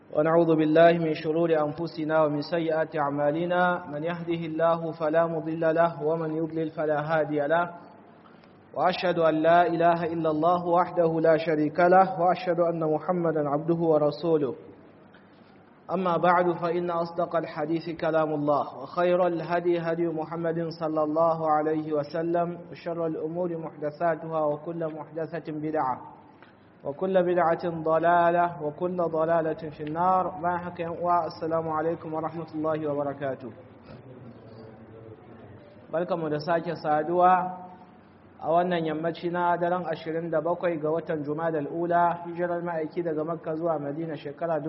ونعوذ بالله من شرور أنفسنا ومن سيئات أعمالنا من يهده الله فلا مضل له ومن يضلل فلا هادي له وأشهد أن لا إله إلا الله وحده لا شريك له وأشهد أن محمدا عبده ورسوله أما بعد فإن أصدق الحديث كلام الله وخير الهدي هدي محمد صلى الله عليه وسلم وشر الأمور محدثاتها وكل محدثة بدعة وكل بدعة ضلالة وكل ضلالة في النار ما حكي والسلام عليكم ورحمة الله وبركاته barkamu da sake saduwa a wannan yammaci na daren 27 ga watan Jumadal Ula hijirar ma'aiki daga Makka zuwa Madina shekara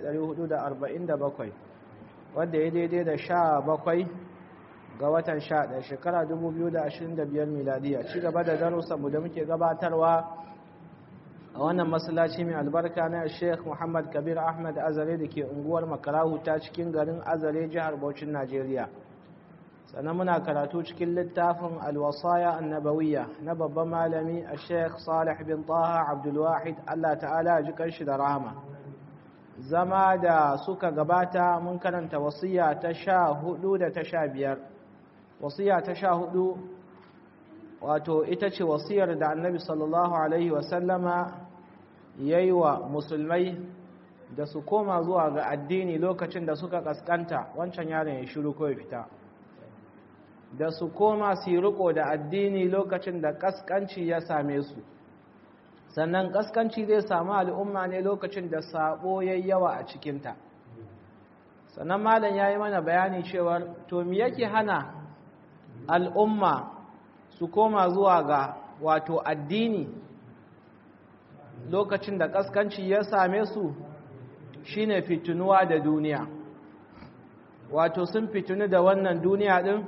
1447 wanda ya daidai da 17 ga watan 11 shekara 2025 miladiya ci gaba da darussanmu da muke gabatarwa a wannan masallaci mai albarka na Sheikh Muhammad Kabir Ahmad Azare da ke unguwar Makarahu ta cikin garin Azare jihar Bauchin Najeriya sannan muna karatu cikin littafin alwasaya annabawiyya na babban malami a sheikh salih bin taha abdulwahid allah ta'ala ji kanshi da rahama zama da suka gabata mun karanta wasiya ta sha hudu da ta sha biyar wasiya ta sha hudu wato ita ce wasiyar da annabi sallallahu alaihi wasallama ya yi wa musulmai da su koma zuwa ga addini lokacin da suka kaskanta wancan yaron ya shiru ko ya fita da su koma su yi riko da addini lokacin da kaskanci ya same su sannan kaskanci zai samu al'umma ne lokacin da sabo ya yawa a cikinta sannan malam ya yi mana bayani cewar to mi yake hana al'umma su koma zuwa ga wato addini lokacin da kaskanci ya same su shine fitunuwa da duniya wato sun fitunu da wannan duniya din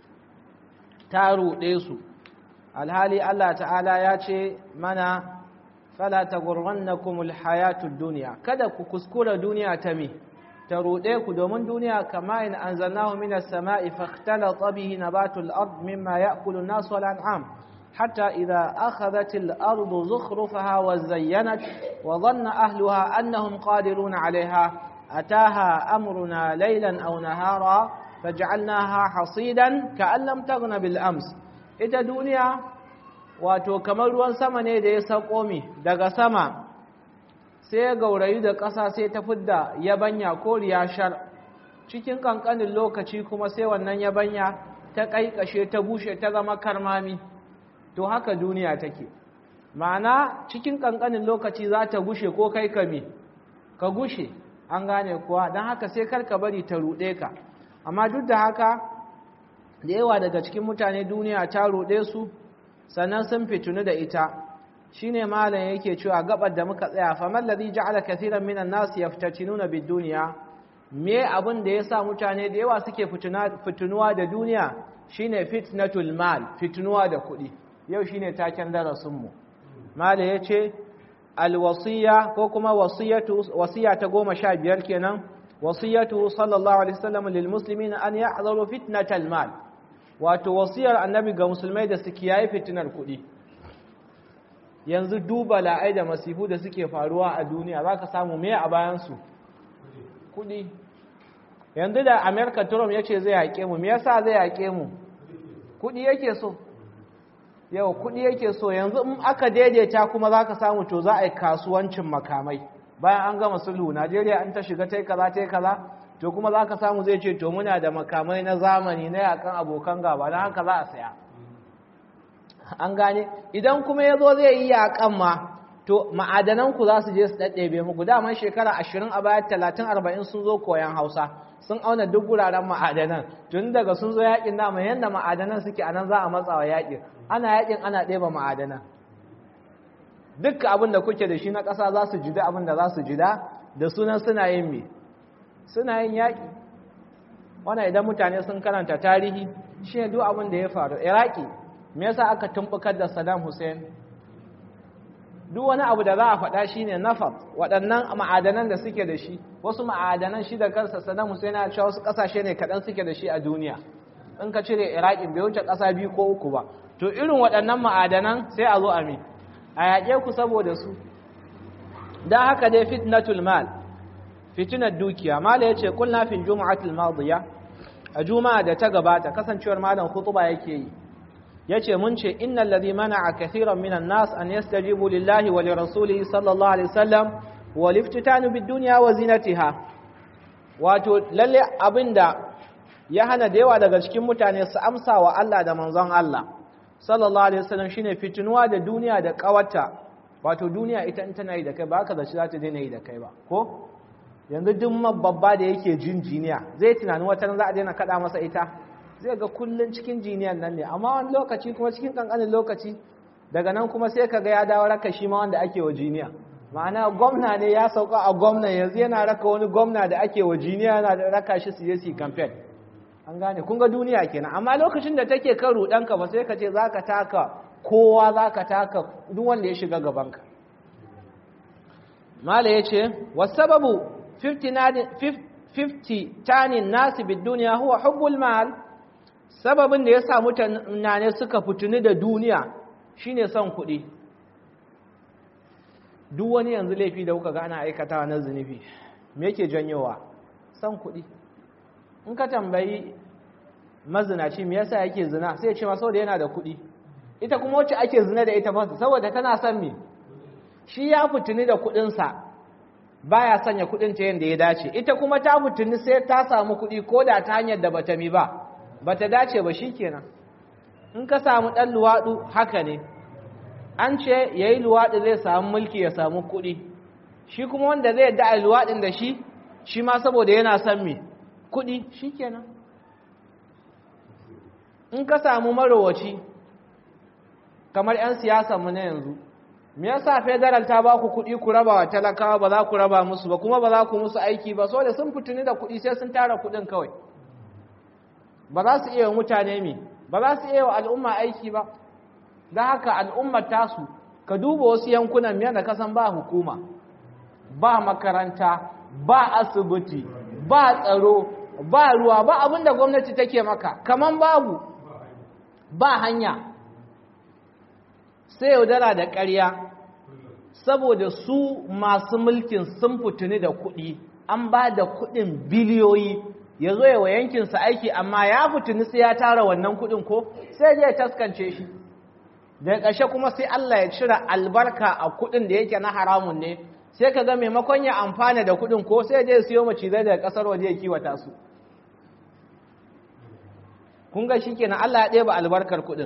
ta ruɗe su alhali Allah ta'ala ya ce mana fala taghurrannakumul hayatud dunya kada ku kuskura duniya ta me ta ruɗe ku domin duniya kama in anzalnahu minas sama'i fakhtalata bihi nabatul ard mimma ya'kulu an-nas wal an'am hatta idha akhadhat al-ardu zukhrufaha wa zayyanat wa dhanna ahluha annahum qadiruna 'alayha ataha amruna laylan aw nahara faj'alnaha hasidan ka'an lam taghna bil ams ita duniya wato kamar ruwan sama ne da ya sako mi daga sama sai ya gaurayi da ƙasa sai ta fidda yabanya ko riyashar cikin kankanin lokaci kuma sai wannan yabanya ta kaikashe ta bushe ta zama karmami to haka duniya take ma'ana cikin kankanin lokaci za ta gushe ko kai kame ka gushe an gane kuwa don haka sai karka bari ta ruɗe ka amma duk da haka da yawa daga cikin mutane duniya ta ruɗe su sannan sun fitunu da ita shine malam yake cewa gabar da muka tsaya fa man ladhi ja'ala kathiran minan nas yaftatinuna bid dunya me abin da yasa mutane da yawa suke fitunuwa da duniya shine fitnatul mal fitunuwa da kuɗi yau shine taken darasin mu malam yace alwasiya ko kuma wasiyatu wasiya ta goma sha biyar kenan wasiyatu sallallahu alaihi wasallam lil muslimina an ya'zaru fitnatal mal wato wasiyar annabi ga musulmai da su kiyaye fitinar kuɗi yanzu duba la'ai da masifu da suke faruwa a duniya zaka samu me a bayan su kuɗi yanzu da America Trump yace zai yaƙe mu me yasa zai yaƙe mu kuɗi yake so yau kuɗi yake so yanzu in aka daidaita kuma zaka samu to za a yi kasuwancin makamai bayan an gama sulhu Najeriya an ta shiga tai kaza tai kaza to kuma za ka samu zai ce to muna da makamai na zamani na yakan abokan gaba don haka za a saya an gane idan kuma ya zo zai yi yakan ma to ma'adananku za su je su ɗaɗɗebe muku daman shekara ashirin a baya talatin arba'in sun zo koyan hausa sun auna duk wuraren ma'adanan tun daga sun zo yakin dama yadda ma'adanan suke a nan za a matsawa yakin ana yakin ana ɗeba ma'adanan duk abin da kuke da shi na ƙasa za su jida abin da za su jida da sunan suna yin me suna yin yaƙi wannan idan mutane sun karanta tarihi shi ne duk abin da ya faru iraki me yasa aka tumbukar da saddam hussein duk wani abu da za a faɗa shi ne nafat waɗannan ma'adanan da suke da shi wasu ma'adanan shi da kansa saddam hussein ya cewa wasu ƙasashe ne kaɗan suke da shi a duniya in ka cire iraki bai wuce ƙasa biyu ko uku ba to irin waɗannan ma'adanan sai a zo a mi a yaƙe ku saboda su don haka dai fitnatul mal fitinar dukiya mala yace kulna fil jumu'atil madiya a juma'a da ta gabata kasancewar malam khutuba yake yi yace mun ce innal ladhi mana'a kathiran minan nas an yastajibu lillahi wa lirasulihi sallallahu alaihi wasallam wal iftitanu bid dunya wa zinatiha wato lalle abinda ya hana da yawa daga cikin mutane su amsa wa Allah da manzon Allah sallallahu alaihi wasallam shine fitinuwa da duniya da kawarta wato duniya ita in tana yi da kai ba haka zaci za ta daina yi da kai ba ko yanzu duk babba da yake jin jiniya zai tunanin wata za a daina kada masa ita zai ga kullun cikin jiniyan nan ne amma wani lokaci kuma cikin kankanin lokaci daga nan kuma sai ka ga ya dawo raka shi ma wanda ake wa jiniya ma'ana gwamna ne ya sauka a gwamna yanzu yana raka wani gwamna da ake wa jiniya yana da raka shi su je su campaign an gane kun ga duniya kenan amma lokacin da take kan rudanka ba sai ka ce zaka taka kowa zaka taka duk wanda ya shiga gabanka mala yace wasababu 50 tanin nasi bid duniya huwa hubbul mal sababin da yasa mutane suka fituni da duniya shine son kuɗi duk wani yanzu laifi da kuka ga ana aikatawa na zunubi me yake janyowa son kuɗi in ka tambayi mazinaci me yasa yake zina sai ya ce ma saboda yana da kuɗi ita kuma wacce ake zina da ita fasa saboda tana son me shi ya fitini da kuɗinsa baya sanya kuɗin ta yadda ya dace ita kuma ta fitini sai ta samu kuɗi ko da ta hanyar da bata mi ba bata dace ba shikenan in ka samu ɗan luwaɗu haka ne an ce yayi luwaɗi zai samu mulki ya samu kuɗi shi kuma wanda zai da luwaɗin da shi shi ma saboda yana son me kuɗi shi kenan in ka samu marowaci kamar 'yan siyasanmu na yanzu me yasa federal ta ba ku kuɗi ku raba wa talakawa ba za ku raba musu ba kuma ba za ku musu aiki ba saboda sun fituni da kuɗi sai sun tara kuɗin kawai ba za su iya wa mutane mi ba za su iya wa al'umma aiki ba don haka al'ummar tasu ka duba wasu yankunan yadda kasan ba hukuma ba makaranta ba asibiti ba tsaro ba ruwa ba abin da gwamnati take maka kaman babu ba hanya sai yaudara da ƙarya saboda su masu mulkin sun fituni da kuɗi an ba da kuɗin biliyoyi ya zo yawa yankinsa aiki amma ya fituni sai ya tara wannan kuɗin ko sai ya taskance shi daga ƙarshe kuma sai Allah ya cire albarka a kuɗin da yake na haramun ne sai ka ga maimakon ya amfana da kuɗin ko sai ya siyo macizai daga ƙasar waje ya kiwata su kun ga shi kenan Allah ya ɗeba albarkar kuɗin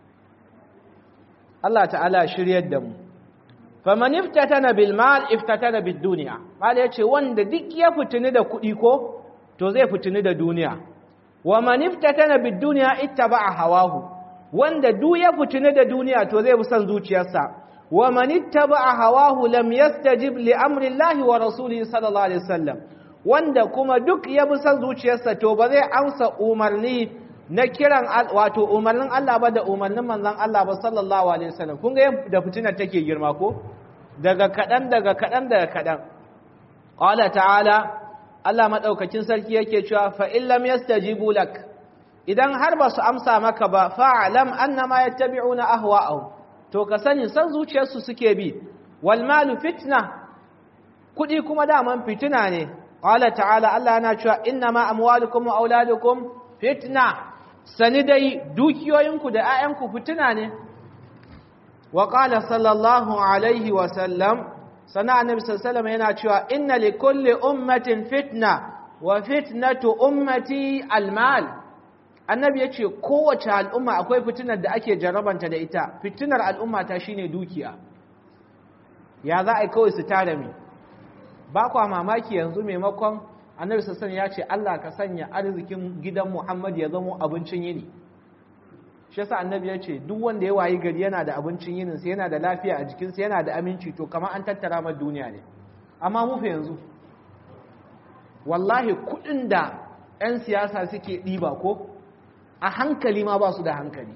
Allah ta'ala shiryar da mu faman iftatana bil mal iftatana bid dunya mal yace wanda duk ya fitini da kuɗi ko to zai fitini da duniya wa man iftatana bid dunya ittaba'a hawahu wanda duk ya fitini da duniya to zai bi son zuciyarsa wa man ittaba'a hawahu lam yastajib li amri Allah wa rasulihi sallallahu alaihi wasallam wanda kuma duk ya bi son zuciyarsa to ba zai amsa umarni na kiran wato umarnin Allah ba da umarnin manzon Allah ba sallallahu alaihi wasallam kun ga da fitinar take girma ko daga kadan daga kadan daga kadan qala ta'ala Allah madaukakin sarki yake cewa fa in lam yastajibu lak idan har ba su amsa maka ba fa'alam annama yattabi'una ahwa'ahum to ka sani san zuciyarsu suke bi wal malu fitna kudi kuma daman fitina ne qala ta'ala Allah yana cewa innama amwalukum wa auladukum fitna sani dai dukiyoyinku da 'ya'yanku fitina ne wa qala sallallahu alaihi wa sallam sana annabi sallallahu yana cewa inna li kulli ummatin fitna wa fitnatu ummati almal annabi yace kowace al'umma akwai fitinar da ake jarrabanta da ita fitinar al'umma ta shine dukiya ya za a yi kawai su tare mi ba kwa mamaki yanzu maimakon annabi sassan ya ce Allah ka sanya arzikin gidan Muhammad ya zama abincin yini shi yasa annabi ya ce duk wanda ya wayi gari yana da abincin yinin sa yana da lafiya a jikinsa yana da aminci to kamar an tattara mar duniya ne amma mu fa yanzu wallahi kudin da 'yan siyasa suke ɗiba ko a hankali ma ba su da hankali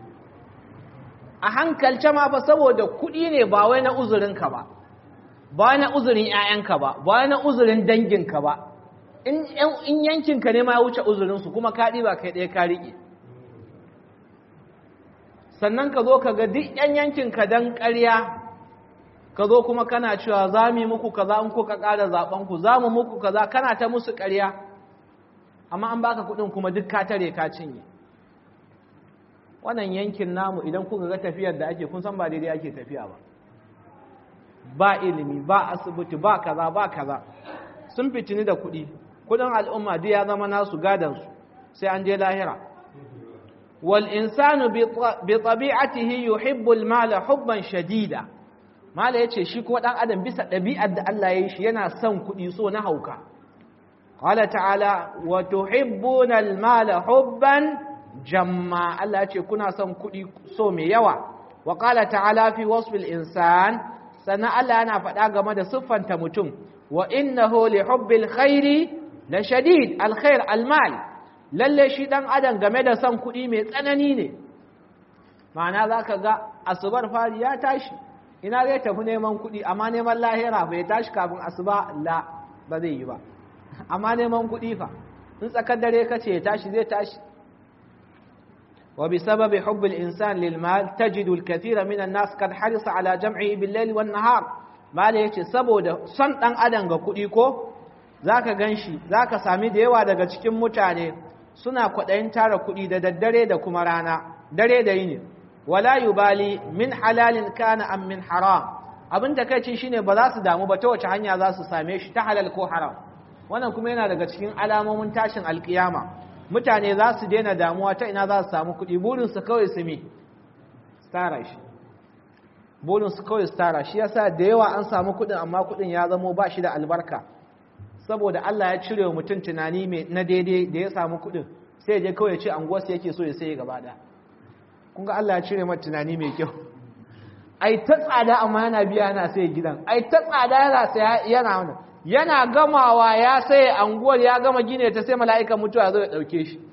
a hankalce ma fa saboda kuɗi ne ba wai na uzurinka ba ba na uzurin 'ya'yanka ba ba na uzurin danginka ba in yankinka ne ma ya wuce uzurinsu kuma ka ɗiba kai ɗaya ka riƙe sannan ka zo ka ga duk 'yan yankinka don ƙarya ka zo kuma kana cewa za mu yi muku kaza in kuka ƙara zaben ku za mu muku kaza kana ta musu ƙarya amma an baka kuɗin kuma duk ka tare ka cinye wannan yankin namu idan kuka ga tafiyar da ake kun san ba daidai ake tafiya ba ba ilimi ba asibiti ba kaza ba kaza sun fitini da kuɗi kuɗin al'umma duk ya zama nasu gadansu sai an je lahira wal insanu bi tabi'atihi yuhibbu al-mala hubban shadida mala yace shi ko dan adam bisa ɗabi'ar da Allah ya yi shi yana son kuɗi so na hauka qala ta'ala wa tuhibbuna al-mala hubban jamma Allah yace kuna son kuɗi so mai yawa wa qala ta'ala fi wasf al-insan sannan Allah yana faɗa game da siffanta mutum wa innahu li hubbil khairi la shadid al-khair al-mal lalle shi dan adam game da son kuɗi mai tsanani ne ma'ana zaka ga asubar fari ya tashi ina zai tafi neman kuɗi amma neman lahira bai tashi kafin asuba la ba zai yi ba amma neman kuɗi fa in tsakar dare ka ce ya tashi zai tashi wa bi sababi hubbil insan lil mal tajidu al kathira min an nas kad harisa ala jam'i bil layl wan nahar mala yace saboda son dan adam ga kuɗi ko zaka ganshi zaka sami da yawa daga cikin mutane suna kwaɗayin tara kuɗi da daddare da kuma rana dare da yini wala yubali min halalin kana am min haram abin da kai shine ba za su damu ba ta wace hanya za su same shi ta halal ko haram wannan kuma yana daga cikin alamomin tashin alkiyama mutane za su daina damuwa ta ina za su samu kuɗi burin su kawai su mi tara shi burin su kawai su tara shi yasa da yawa an samu kuɗin amma kuɗin ya zamo ba shi da albarka saboda Allah ya cire wa mutum tunani mai na daidai da ya samu kuɗin sai je kawai ce anguwarsa yake so ya sai gaba ɗaya kun ga Allah ya cire mata tunani mai kyau ai ta tsada amma yana biya yana sai gidan ai ta tsada yana sai yana wannan yana gamawa ya sai anguwar ya gama gine ta sai mala'ikan mutuwa zo ya dauke shi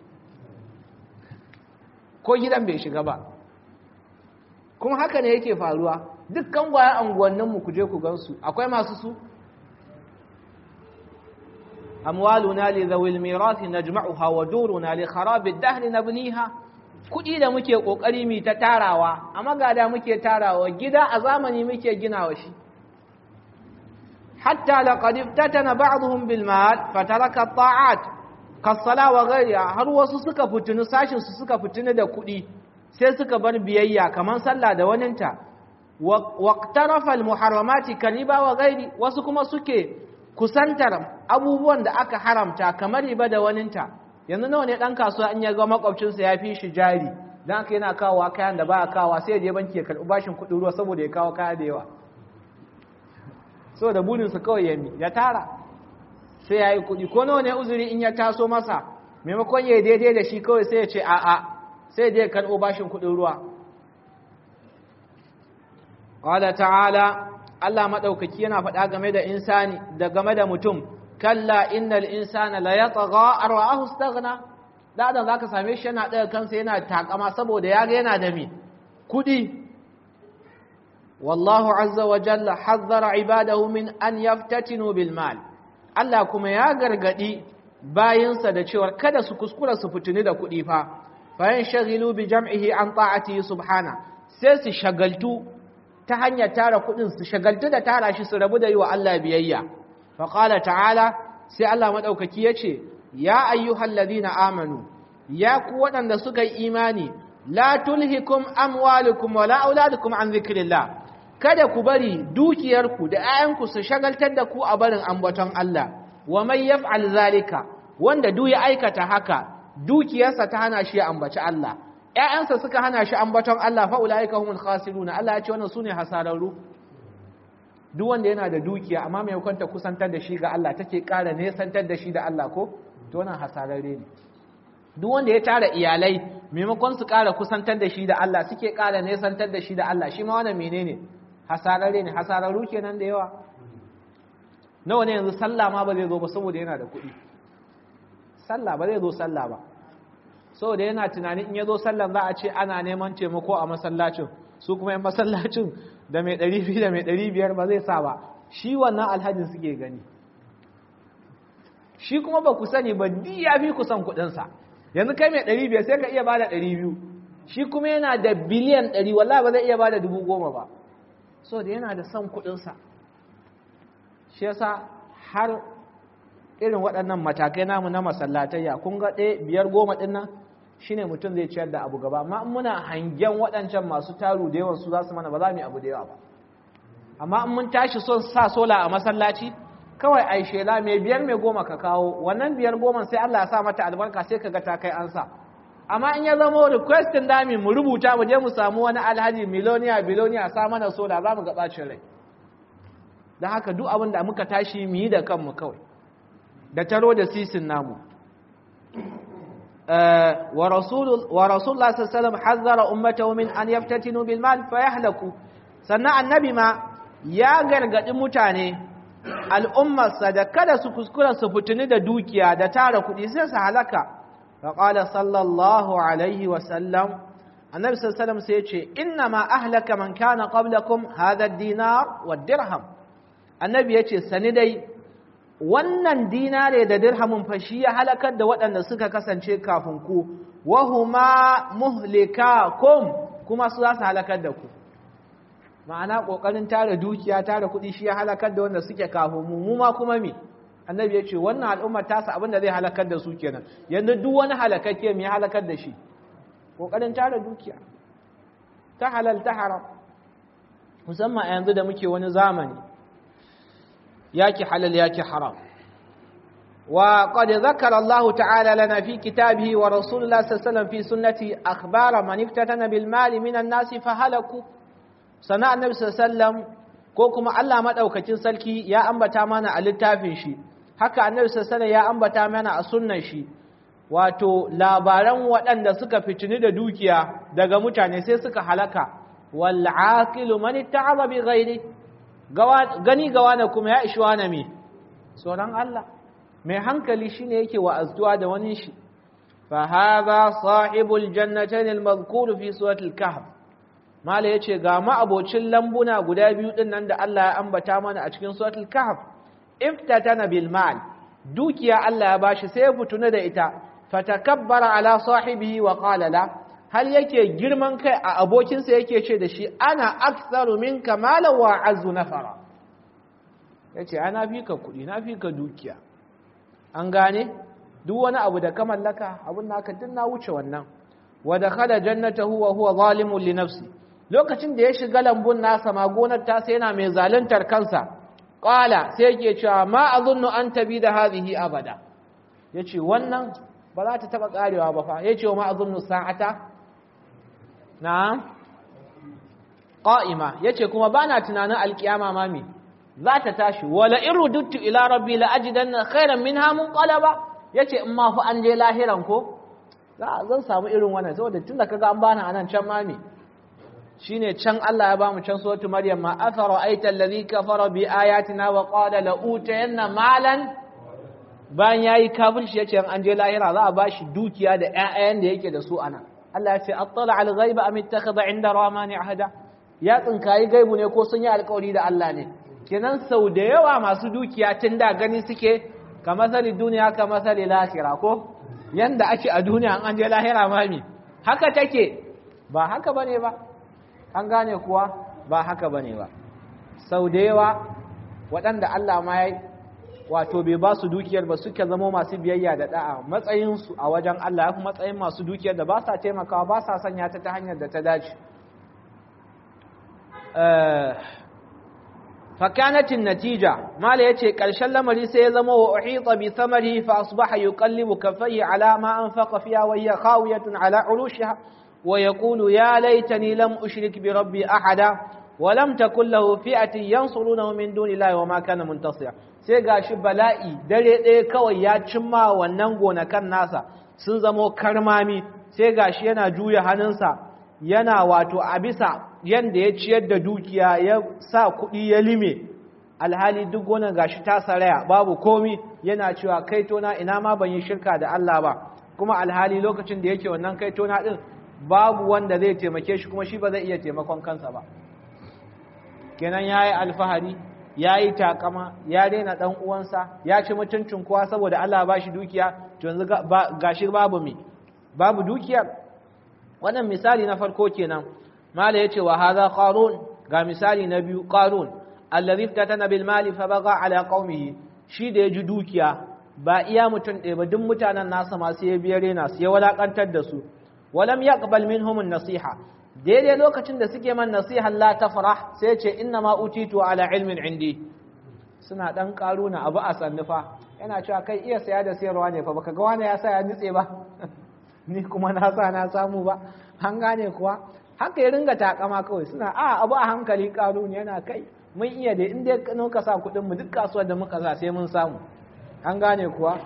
ko gidan bai shiga ba kuma haka ne yake faruwa dukkan gwayan anguwannin mu kuje ku gansu akwai masu su amwaluna li dhawil mirathi najma'uha wa duruna li kharabi ad-dahr nabniha kuɗi da muke ƙoƙari mu ta tarawa a magada muke tarawa gida a zamani muke ginawa shi hatta laqad iftatana ba'dhum bil mal fataraka at-ta'at kas-sala wa ghayriha har wasu suka fitinu sashin su suka fitinu da kuɗi sai suka bar biyayya kaman sallah da waninta waqtarafa al-muharramati kariba wa ghayri wasu kuma suke kusantar abubuwan da aka haramta kamar riba da waninta yanzu nawa ne dan kasuwa in ya ga makwabcinsa ya fi shi jari dan aka yana kawowa kayan da baya kawowa sai ya je banki ya karɓi bashin kuɗin ruwa saboda ya kawo kaya da yawa saboda burinsa kawai ya mi ya tara sai ya yi kuɗi ko nawa ne uzuri in ya taso masa maimakon ya daidai da shi kawai sai ya ce a'a sai ya je ya karɓo bashin kuɗin ruwa qala ta'ala Allah madaukaki yana faɗa game da insani da game da mutum kalla innal insana la yatgha arwa'ahu istaghna da adam zaka same shi yana daga kansa yana takama saboda yaga yana da me kudi wallahu azza wa jalla hazzara ibadahu min an yaftatinu bil mal Allah kuma ya gargadi bayinsa da cewa kada su kuskura su fitini da kudi fa bayan shaghilu bi jam'ihi an ta'ati subhana sai su shagaltu ta hanyar tara kudin su shagaltu da tara shi su rabu da yi wa Allah biyayya faƙala ta'ala sai Allah maɗaukaki ya ce, Ya ayyuhal ladina amanu, ya ku waɗanda suka yi imani, la tulhikum amwalukum wa la'auladukum an zikirillah, kada ku bari dukiyarku da ‘ya'yanku su shagaltar da ku a barin ambaton Allah, wa mai yaf'al zalika, wanda duk ya aikata haka, dukiyarsa ta hana shi ya ambaci Allah, ‘ya'yansa suka hana shi ambaton Allah fa'ula'ika humul khasiruna, Allah ya ce wannan su ne hasararru. duk wanda yana da dukiya amma maimakon ta kusantar da shi ga Allah take ƙara nesantar da shi da Allah ko to wannan hasararre ne duk wanda ya tara iyalai maimakon su ƙara kusantar da shi da Allah suke ƙara nesantar da shi da Allah shi ma wannan menene hasararre ne hasararru kenan da yawa nawa ne yanzu sallah ma ba zai zo ba saboda yana da kuɗi sallah ba zai zo sallah ba saboda yana tunanin in ya zo sallan za a ce ana neman taimako a masallacin su kuma yan masallacin da mai ɗari biyu da mai ɗari biyar ba zai sa ba shi wannan alhajin suke gani shi kuma ba ku sani ba di ya fi kusan kuɗinsa yanzu kai mai ɗari biyar sai ka iya ba da ɗari biyu shi kuma yana da biliyan ɗari wallahi ba zai iya ba da dubu goma ba so da yana da son kuɗinsa shi yasa har irin waɗannan matakai namu na masallatayya kun ga ɗaya biyar goma ɗin nan shine mutum zai ciyar da abu gaba amma muna hangen waɗancan masu taru da yawan su za su mana ba za mu yi abu da yawa ba amma in mun tashi son sa sola a masallaci kawai ai shela mai biyar mai goma ka kawo wannan biyar goma sai Allah ya sa mata albarka sai ka ga ta kai an sa amma in ya zama requestin dami mu rubuta mu je mu samu wani alhaji miloniya biloniya sa mana sola za mu ga bacin rai don haka duk abin da muka tashi mu yi da kanmu kawai da taro da sisin namu wa rasulullah sallallahu hazzara ummatahu min an yaftatinu bil mal fa yahlaku sannan annabi ma ya gargadi mutane al'ummarsa da kada su kuskura su fitini da dukiya da tara kuɗi sai su halaka fa qala sallallahu alaihi wa sallam annabi sallallahu alaihi sai ya ce inna ma ahlaka man kana qablakum hadha ad-dinar wad-dirham annabi ya ce sani dai wannan dinare da dirhamin fashi ya halakar da waɗanda suka kasance kafin ku wahuma muhlikakum kuma su za su halakar da ku ma'ana ƙoƙarin tara dukiya tara kuɗi shi ya halakar da wanda suke kafin mu mu ma kuma me annabi ya ce wannan al'ummar tasa abin da zai halakar da su kenan yanzu duk wani halakakke me ya halakar da shi ƙoƙarin tara dukiya ta halal ta haram musamman a yanzu da muke wani zamani yaki halal yaki haram wa qad zakara Allah ta'ala lana fi kitabihi wa rasulullah sallallahu alaihi wasallam fi sunnati akhbara man iftatana bil mal min an-nas fa halaku sana annabi sallallahu ko kuma Allah madaukakin sarki ya ambata mana a littafin shi haka annabi sallallahu ya ambata mana a sunnan shi wato labaran waɗanda suka fitini da dukiya daga mutane sai suka halaka wal aqilu man itta'aba bi ghairi gani gawa na kuma ya ishi wane me tsoron Allah mai hankali shine yake wa'azduwa da wani shi fa hadha sahibul jannatayn al-madhkur fi suratul kahf mala yace ga ma abocin lambuna guda biyu din nan da Allah ya ambata mana a cikin suratul kahf iftatana bil mal dukiya Allah ya bashi sai ya fituna da ita fatakabbara ala sahibihi wa qala la hal yake girman kai a abokinsa yake ce da shi ana aktsaru minka malan wa azu nafara yace ana fi ka kudi na fi ka dukiya an gane duk wani abu da ka mallaka abun naka din na wuce wannan wa dakhala jannatahu wa huwa zalimun li nafsi lokacin da ya shiga lambun nasa ma gonar ta sai yana mai zaluntar kansa qala sai yake cewa ma azunnu an tabi da hadhihi abada yace wannan ba za ta taba karewa ba fa yace ma azunnu sa'ata na'am qa'ima yace kuma bana tunanin alkiyama ma me za ta tashi wala irudtu ila rabbi la ajidanna khairan minha munqalaba yace in ma fa an je lahiran ko za zan samu irin wannan saboda tunda kaga an bana anan can ma me shine can Allah ya bamu can suratul maryam ma afara aita alladhi kafara bi ayatina wa qala la utayanna malan bayan yayi kafirci yace an je lahira za a bashi dukiya da ƴaƴan da yake da su anan Allah ya ce attala al ghaiba am ittakhadha inda rahmani ahada ya tsinkayi gaibu ne ko sun yi alƙawari da Allah ne kenan sau da yawa masu dukiya tun da gani suke ka masali duniya ka masali lahira ko yanda ake a duniya an je lahira mami haka take ba haka bane ba an gane kuwa ba haka bane ba sau da yawa waɗanda Allah ma ya wato bai ba su dukiyar ba suke zama masu biyayya da da'a matsayinsu a wajen Allah ya fi matsayin masu dukiyar da ba sa taimakawa ba sa sanya ta ta hanyar da ta dace فكانت النتيجة ما ليتي قرشن لمري سي زما وأحيط بثمره فأصبح يقلب كفيه على ما أنفق فيها وهي خاوية على عروشها ويقول يا ليتني لم أشرك بربي أحدا ولم تكن له فئة ينصرونه من دون الله وما كان منتصرا sai gashi bala'i dare ɗaya kawai ya cimma wannan gonakan nasa sun zamo karmami sai gashi yana juya hannunsa yana wato a bisa yanda ya ciyar da dukiya ya sa kuɗi ya lime alhali duk gonan gashi ta saraya babu komi yana cewa kaitona ina ma ban yi shirka da Allah ba kuma alhali lokacin da yake wannan kaitona din babu wanda zai taimake shi kuma shi ba zai iya taimakon kansa ba kenan yayi alfahari yayi takama ya daina dan uwansa ya ci mutuncin kowa saboda Allah ba shi dukiya to yanzu gashi babu me babu dukiyar wannan misali na farko kenan mala yace wa hadha qarun ga misali na biyu qarun allazi tatana bil mali fa baga ala qaumihi shi da ya ji dukiya ba iya mutum ɗaya ba duk mutanen nasa masu ya biyar yana su ya walakantar da su walam yaqbal minhum nasiha daidai lokacin da suke man nasiha la tafrah sai ce inna ma utitu ala ilmin indi suna dan karuna abu a sannufa yana cewa kai iya saya da sayarwa ne fa baka ga wani ya sa ya nitse ba ni kuma na sa na samu ba an gane kuwa haka ya ringa takama kawai suna a abu a hankali karuni yana kai mun iya da in dai ka sa kuɗin mu duk kasuwar da muka sa sai mun samu an gane kuwa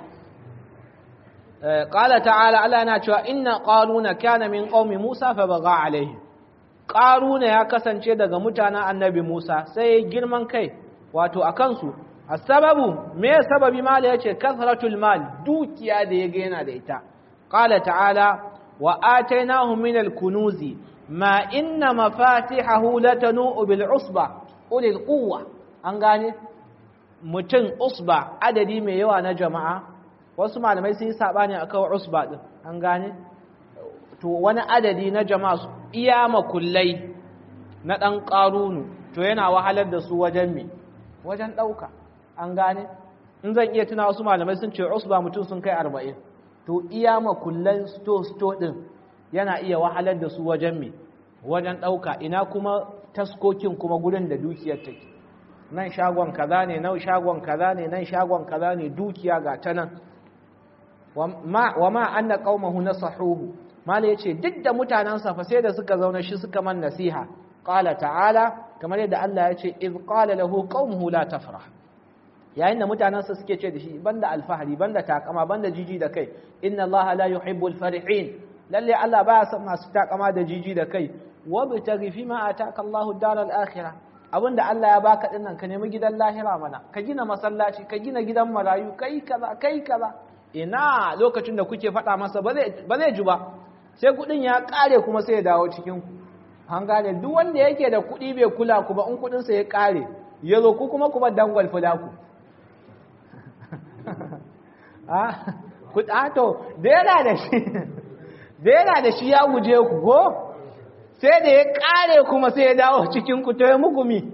qala ta'ala Allah yana cewa inna qaruna kana min qaumi Musa fa baga alaihi qaruna ya kasance daga mutanen annabi Musa sai girman kai wato akan su asababu me sababi mal yace kasratul mal dukiya da yaga yana da ita qala ta'ala wa atainahum min al-kunuzi ma inna mafatihahu latanu bil usba ulil quwwa an gane mutum usba adadi mai yawa na jama'a wasu malamai sun yi sabani akan usba din an gane to wani adadi na jama'a su iya makullai na dan qarunu to yana wahalar da su wajen me wajen dauka an gane in zan iya tuna wasu malamai sun ce usba mutum sun kai 40 to iya makullan sto sto din yana iya wahalar da su wajen me wajen dauka ina kuma taskokin kuma gurin da dukiyar take nan shagon kaza ne nan shagon kaza ne nan shagon kaza ne dukiya ga ta nan wa ma anna qaumahu nasahuhu mala yace duk da mutanansa fa sai da suka zauna shi suka man nasiha qala ta'ala kamar yadda Allah yace iz qala lahu qaumuhu la tafrah yayin da mutanansa suke ce da shi banda alfahari banda takama banda jiji da kai inna Allah la yuhibbul farihin lalle Allah baya son masu takama da jiji da kai wabtaghi fima ataka Allahu daral akhirah abinda Allah ya baka din nan ka nemi gidan lahira mana ka gina masallaci ka gina gidan marayu kai kaza kai kaza ina lokacin da kuke faɗa masa ba zai ba zai ji ba sai kudin ya kare kuma sai ya dawo cikin ku an gane duk wanda yake da kudi bai kula ku ba in kudin sa ya kare ya zo ku kuma kuma dangwal fula ku ah to da yana da shi da yana da shi ya guje ku go sai da ya kare kuma sai ya dawo cikin ku to ya muku mi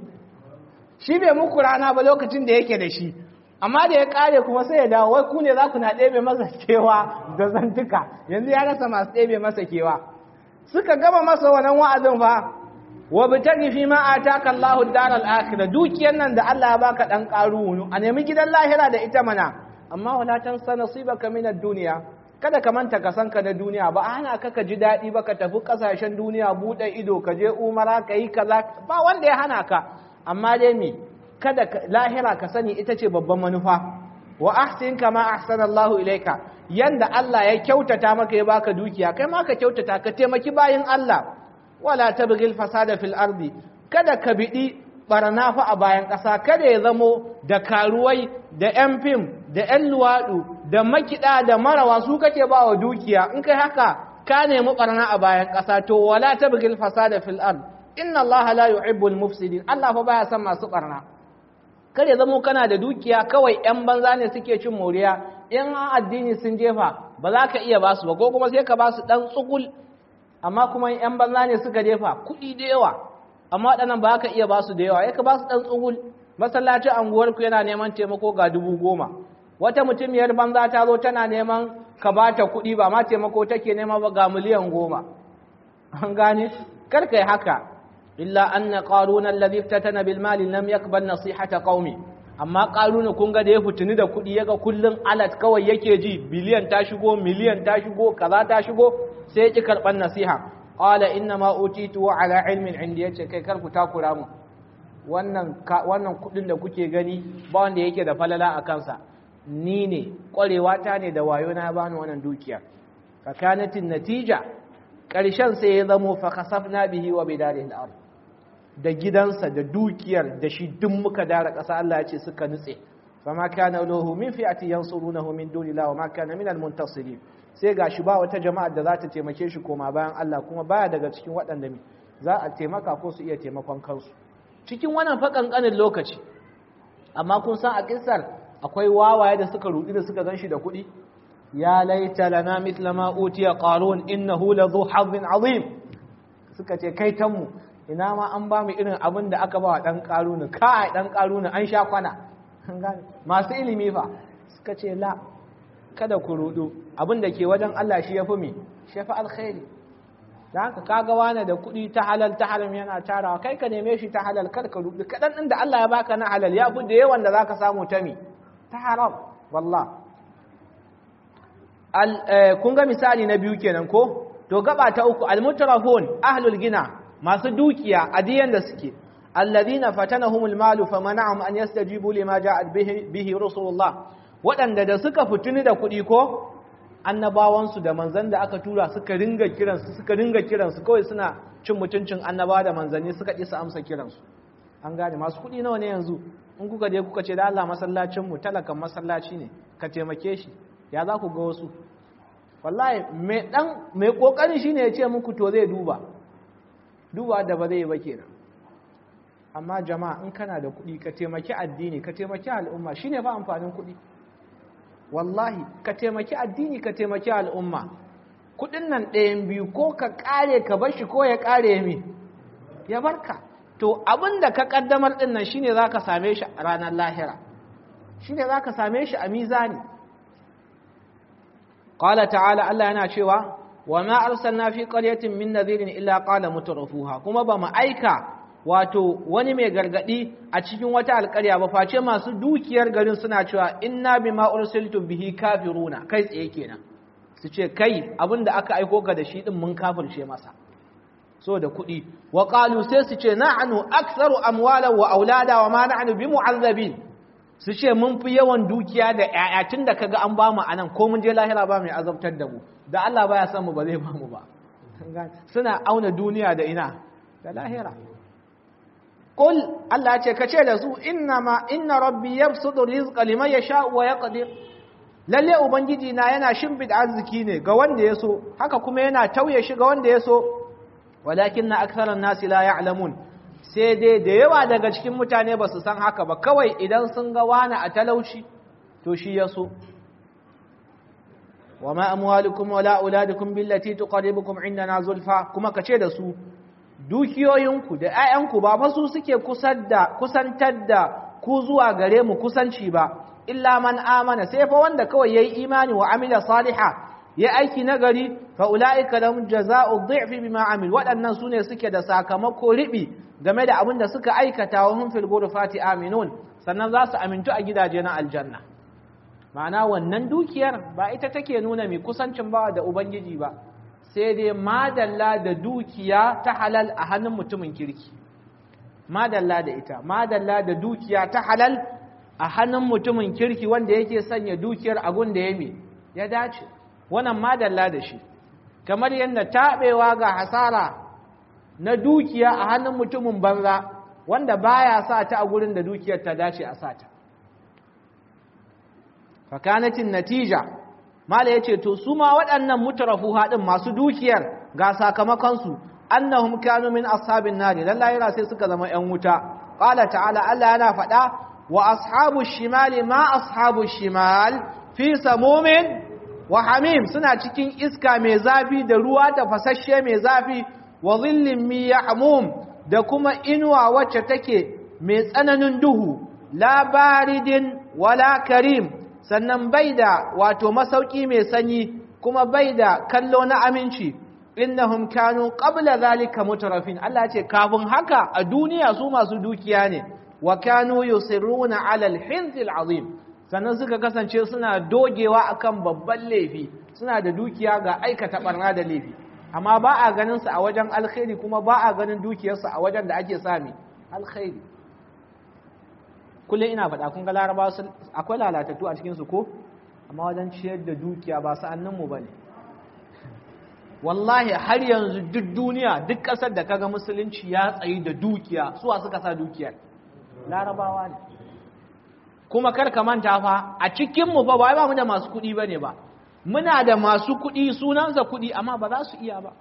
shi bai muku rana ba lokacin da yake da shi amma da ya kare kuma sai ya dawo wai ku ne za ku na ɗebe masa kewa da zantuka yanzu ya rasa masu ɗebe masa kewa suka gama masa wannan wa'azin fa wa bitagi fi ma ataka Allahu ad-daral akhirah dukiyar nan da Allah ya baka dan karu a nemi gidan lahira da ita mana amma wala tansa nasibaka min ad-dunya kada ka manta ka sanka na duniya ba ana ka ka ji daɗi ba ka tafi ƙasashen duniya buɗe ido ka je umara ka yi kaza ba wanda ya hana ka amma dai me kada lahira ka sani ita ce babban manufa wa ahsin kama ahsana Allahu ilaika yanda Allah ya kyautata maka ya baka dukiya kai ma ka kyautata ka taimaki bayin Allah wala tabghil fasada fil ardi kada ka bidi barna fa a bayan ƙasa kada ya zamo da karuwai da yan fim da yan luwaɗu da makiɗa da marawa su kake ba wa dukiya in kai haka ka nemi barna a bayan ƙasa to wala tabghil fasada fil ard inna Allah la yuhibbul mufsidin Allah fa baya son masu barna kare zamo kana da dukiya kawai yan banza ne suke cin moriya in addini sun jefa ba za ka iya basu ba ko kuma sai ka basu dan tsugul amma kuma yan banza ne suka jefa kuɗi da yawa amma waɗannan ba ka iya basu da yawa ya ka basu dan tsugul masallacin anguwarku yana neman taimako ga dubu goma wata mutumiyar banza ta zo tana neman ka ba ta kuɗi ba ma taimako take nema ba ga miliyan goma an gane kar kai haka illa anna qaruna alladhi iftatana bil mali lam yakbal nasihata qaumi amma qaruna kun ga da ya fitini da kuɗi yaga kullun alat kawai yake ji biliyan ta shigo miliyan ta shigo kaza ta shigo sai ya ki karban nasiha qala inna ma utitu ala ilmin indi yace kai kar ku takura mu wannan wannan kuɗin da kuke gani ba wanda yake da falala a kansa ni ne ƙwarewa ta ne da wayo na bani wannan dukiya fakanatin natija ƙarshen sai ya zamo fa kasafna bihi wa bidarihi al-ard da gidansa da dukiyar da shi duk muka dara ƙasa Allah ya ce suka nutse fama kana lahu min fi'ati yansurunahu min dunillahi wa ma kana min al-muntasirin sai gashi ba wata jama'a da za ta taimake shi koma bayan Allah kuma baya daga cikin waɗanda za a taimaka ko su iya taimakon kansu cikin wannan fa kankanin lokaci amma kun san a kissar akwai wawaye da suka rudi da suka ganshi da kuɗi ya laita lana mithla ma utiya qarun innahu ladhu hazzin azim suka ce kai tanmu ina ma an ba mu irin abin da aka ba wa ɗan ƙarunu kai ɗan ƙarunu an sha kwana masu ilimi fa suka ce la kada ku rudu abin da ke wajen Allah shi ya fi mi shi ya fi alkhairi da haka kaga wane da kuɗi ta halal ta haram yana tarawa kai ka neme shi ta halal kar ka rudu kaɗan ɗin da Allah ya baka na halal ya fi da yawan da za ka samu ta mi ta haram wallah kun ga misali na biyu kenan ko to gaba ta uku almutrafun ahlul gina masu dukiya adiyan da suke alladhina fatanahumul malu famana'ahum an yastajibu lima ja'at bihi bihi rasulullah wadanda da suka fituni da kuɗi ko annabawan su da manzan da aka tura suka ringa kiran su suka ringa kiran su kawai suna cin mutuncin annabawa da manzanni suka ƙi su amsa kiran su an gane masu kuɗi nawa ne yanzu in kuka je kuka ce da Allah masallacin mu talakan masallaci ne ka taimake shi ya za ku ga wasu wallahi mai dan mai kokari shine ya ce muku to zai duba duba da ba zai ba kenan amma jama'a in kana da kuɗi ka taimaki addini ka taimaki al'umma shine ba amfanin kuɗi wallahi ka taimaki addini ka taimaki al'umma kuɗin nan ɗayan biyu ko ka ƙare ka bar shi ko ya ƙare mi ya barka to abin da ka ƙaddamar ɗin nan shine za ka same shi a ranar lahira shine za ka same shi a mizani qala ta'ala Allah yana cewa wa ma arsalna fi qaryatin min nadhirin illa qala mutrafuha kuma ba mu aika wato wani mai gargadi a cikin wata alƙarya ba face masu dukiyar garin suna cewa inna bima ursiltum bihi kafiruna kai tsaye kenan su ce kai abinda aka aiko ka da shi din mun kafirce masa so da kuɗi wa qalu sai su ce na'anu aktharu amwalan wa aulada wa ma na'nu bimu'azzabin su ce mun fi yawan dukiya da ƴaƴa tun da kaga an bamu anan ko mun je lahira ba mai azabtar da mu da Allah baya son mu ba zai bamu ba suna auna duniya da ina da lahira qul Allah ce kace da su inna ma inna rabbi yabsutu rizqa liman yasha wa yaqdir lalle ubangiji na yana shimbid arziki ne ga wanda ya so haka kuma yana tauye shi ga wanda ya so walakinna aktharan nasi la ya'lamun sai dai da yawa daga cikin mutane ba su san haka ba kawai idan sun ga wani a talauci to shi ya so wa ma amwalukum wala auladukum billati tuqarribukum indana zulfa kuma kace da su dukiyoyinku da 'ya'yanku ba fa su suke kusantar da ku zuwa gare mu kusanci ba illa man amana sai fa wanda kawai yayi imani wa amila saliha ya aiki nagari fa ulaika lahum jazaa'u dhi'fi bima amil waɗannan sune suke da sakamako ribi game da abin da suka aikata wa hum fil ghurfati aminun sannan za su amintu a gidaje na aljanna ma'ana wannan dukiyar ba ita take nuna mai kusancin ba da ubangiji ba sai dai madalla da dukiya ta halal a hannun mutumin kirki madalla da ita madalla da dukiya ta halal a hannun mutumin kirki wanda yake sanya dukiyar agun da ya me ya dace wannan madalla da shi kamar yadda taɓewa ga hasara na dukiya a hannun mutumin banza wanda baya sa ta a gurin da dukiyar ta dace a sata fakanatin natija mala yace to su ma waɗannan mutarafu haɗin masu dukiyar ga sakamakonsu annahum kanu min ashabin nari lallahi sai suka zama ƴan wuta qala ta'ala Allah yana faɗa wa ashabu shimali ma ashabu shimal fi samumin wa hamim suna cikin iska mai zafi da ruwa da fasasshe mai zafi wa zillin mi yahmum da kuma inuwa wacce take mai tsananin duhu la baridin wala karim sannan bai da wato masauki mai sanyi kuma bai da kallo na aminci innahum kanu qabla zalika mutarafin Allah ce kafin haka a duniya su masu dukiya ne wa kanu yusirruna ala al azim sannan suka kasance suna dogewa akan babban laifi suna da dukiya ga aikata barna da laifi amma ba a ganin su a wajen alkhairi kuma ba a ganin dukiyarsu a wajen da ake sami alkhairi kullum ina faɗa kun ga laraba akwai lalatattu a cikinsu ko amma wajen ciyar da dukiya ba sa'anninmu ba ne wallahi har yanzu duk duniya duk ƙasar da kaga musulunci ya tsayi da dukiya suwa suka sa dukiyar larabawa ne kuma kar ka manta fa a cikinmu fa ba mu da masu kuɗi ba ne ba muna da masu kuɗi sunansa kuɗi amma ba za su iya ba